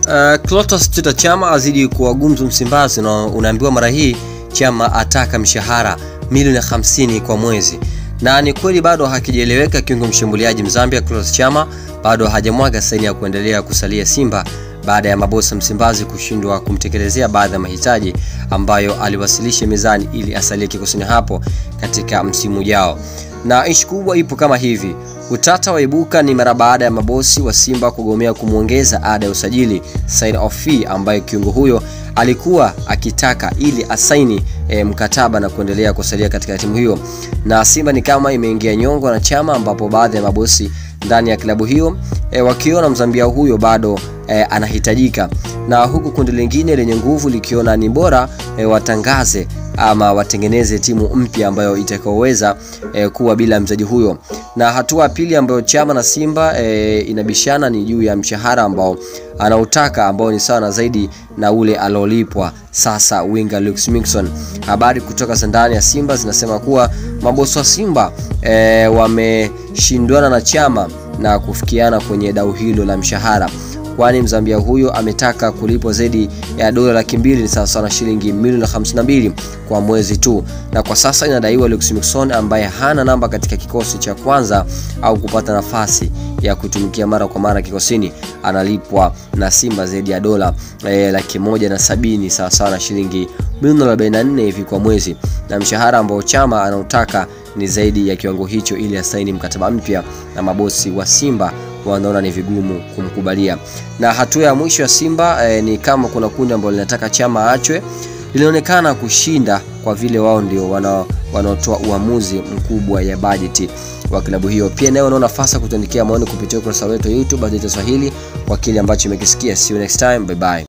Uh, Clatous Chota Chama azidi kuwa gumzo Msimbazi na unaambiwa mara hii Chama ataka mshahara milioni 50 kwa mwezi, na ni kweli bado hakijaeleweka. Kiungo mshambuliaji Mzambia Clatous Chama bado hajamwaga saini ya kuendelea kusalia Simba baada ya mabosi Msimbazi kushindwa kumtekelezea baadhi ya mahitaji ambayo aliwasilisha mezani ili asalie kikosini hapo katika msimu ujao. Na ishi kubwa ipo kama hivi. Utata waibuka ni mara baada ya mabosi wa Simba kugomea kumwongeza ada ya usajili sign off fee ambayo kiungo huyo alikuwa akitaka ili asaini e, mkataba na kuendelea kusalia katika timu hiyo. Na Simba ni kama imeingia nyongo na Chama, ambapo baadhi ya mabosi ndani ya klabu hiyo e, wakiona Mzambia huyo bado e, anahitajika, na huku kundi lingine lenye nguvu likiona ni bora e, watangaze ama watengeneze timu mpya ambayo itakaoweza e, kuwa bila mchezaji huyo. Na hatua ya pili ambayo Chama na Simba e, inabishana ni juu ya mshahara ambao anautaka ambao ni sawa na zaidi na ule alolipwa sasa winga Lux Mixon. Habari kutoka za ndani ya Simba zinasema kuwa mabosi wa Simba e, wameshindwana na Chama na kufikiana kwenye dau hilo la mshahara kwani Mzambia huyo ametaka kulipwa zaidi ya dola laki mbili ni sawasawa na shilingi milioni 52 kwa mwezi tu, na kwa sasa inadaiwa Lux Mixon ambaye hana namba katika kikosi cha kwanza au kupata nafasi ya kutumikia mara kwa mara kikosini analipwa na Simba zaidi ya dola e, laki moja na sabini sawasawa na shilingi milioni 44 hivi kwa mwezi, na mshahara ambao Chama anautaka ni zaidi ya kiwango hicho ili asaini mkataba mpya na mabosi wa Simba wanaona ni vigumu kumkubalia. Na hatua ya mwisho ya Simba eh, ni kama kuna kundi ambalo linataka Chama aachwe, linaonekana kushinda kwa vile wao ndio wanaotoa uamuzi mkubwa ya bajeti wa klabu hiyo. Pia nayo unaona nafasi kutuandikia maoni kupitia ukurasa wetu wa YouTube Azita Swahili kwa kile ambacho umekisikia. See you next time, bye bye.